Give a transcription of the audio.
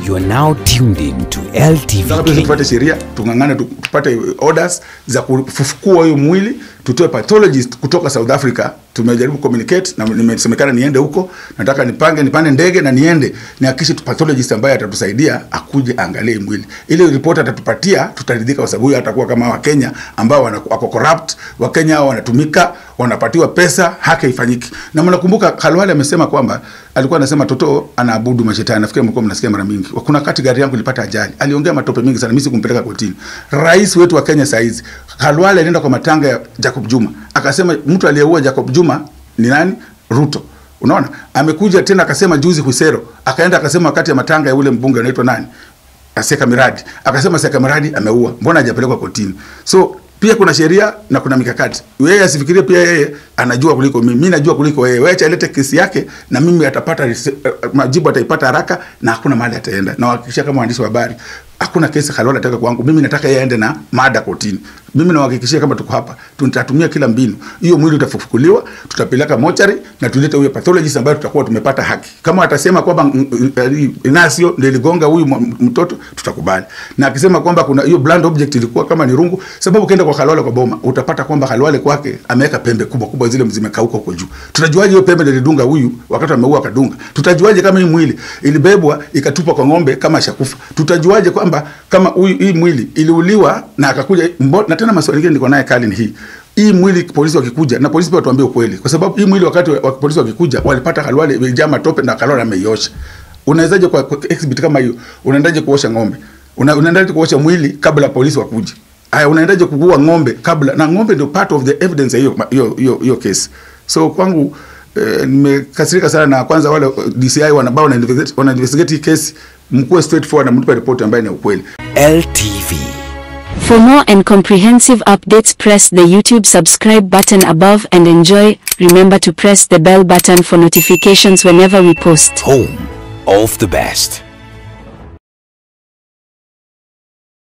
You are now tuned in to LTV Tunataka Kenya. tupate sheria tung'ang'ane tu- tupate orders za kufufukua huyu mwili tutoe pathologist kutoka South Africa. Tumejaribu communicate na nimesemekana niende huko, nataka nipange nipande ndege na niende nihakikishe tu pathologist ambaye atatusaidia akuje aangalie mwili. Ile report atatupatia tutaridhika, kwa sababu huyu atakuwa kama Wakenya ambao wana- wako corrupt. Wakenya hao wanatumika, wanapatiwa pesa, haki haifanyiki. Na mnakumbuka Khalwale amesema kwamba alikuwa anasema Toto anaabudu mashetani. Nafikiri mlikuwa mnasikia mara mingi. Kuna wakati gari yangu ilipata ajali, aliongea matope mingi sana, mimi sikumpeleka kotini. Rais wetu wa Kenya saizi Khalwale alienda kwa matanga ya Jacob Juma akasema mtu aliyeua Jacob Juma ni nani? Ruto. Unaona, amekuja tena akasema juzi Husero, akaenda akasema wakati ya matanga ya ule mbunge anaitwa nani, Seka Miradi, akasema Seka Miradi ameua, mbona hajapelekwa kotini? So pia kuna sheria na kuna mikakati. Yeye asifikirie pia yeye anajua kuliko mimi, mimi najua kuliko yeye. Wewe acha alete kesi yake na mimi atapata rese- eh, majibu ataipata haraka na hakuna mahali ataenda. Na wahakikishia kama waandishi wa habari hakuna kesi Khalwale ataka kwangu. Mimi nataka yeye aende na mada kotini. Mimi nawahakikishia kama tuko hapa, tutatumia kila mbinu. Hiyo mwili utafufukuliwa, tutapeleka mochari na tulete huyo pathologist ambaye tutakuwa tumepata haki. Kama atasema kwamba mm, mm, eh, Inasio ndio iligonga huyu mwa- mtoto, tutakubali. Na akisema kwamba kuna hiyo blunt object ilikuwa kama ni rungu, sababu ukienda kwa Khalwale kwa boma utapata kwamba Khalwale kwake ameweka pembe kubwa kubwa zile zimekauka huko juu. Tutajuaje hiyo pembe ndio ilidunga huyu wakati ameua akadunga? Tutajuaje kama hii mwili ilibebwa ikatupwa kwa ng'ombe kama ashakufa? Tutajuaje kwamba kama huyu hii mwili iliuliwa na akakuja mbo, na tena maswali mengine niko naye kali ni hii hii mwili polisi wakikuja na polisi pia watuambie ukweli, kwa sababu hii mwili wakati wa, wa polisi wakikuja walipata Khalwale imejaa matope na Khalwale ameiosha. Unawezaje kwa, kwa exhibit kama hiyo, unaendaje kuosha ng'ombe? Una, unaendaje kuosha mwili kabla polisi wakuje? Haya, unaendaje kugua ng'ombe kabla? Na ng'ombe ndio part of the evidence ya hiyo hiyo hiyo hiyo case. So kwangu eh, nimekasirika sana na kwanza wale eh, DCI wanabao wana investigate wana investigate hii case, mkuwe straightforward na mtupe report ambayo ni ya ukweli. LTV. For more and comprehensive updates, press the YouTube subscribe button above and enjoy. Remember to press the bell button for notifications whenever we post. Home of the best.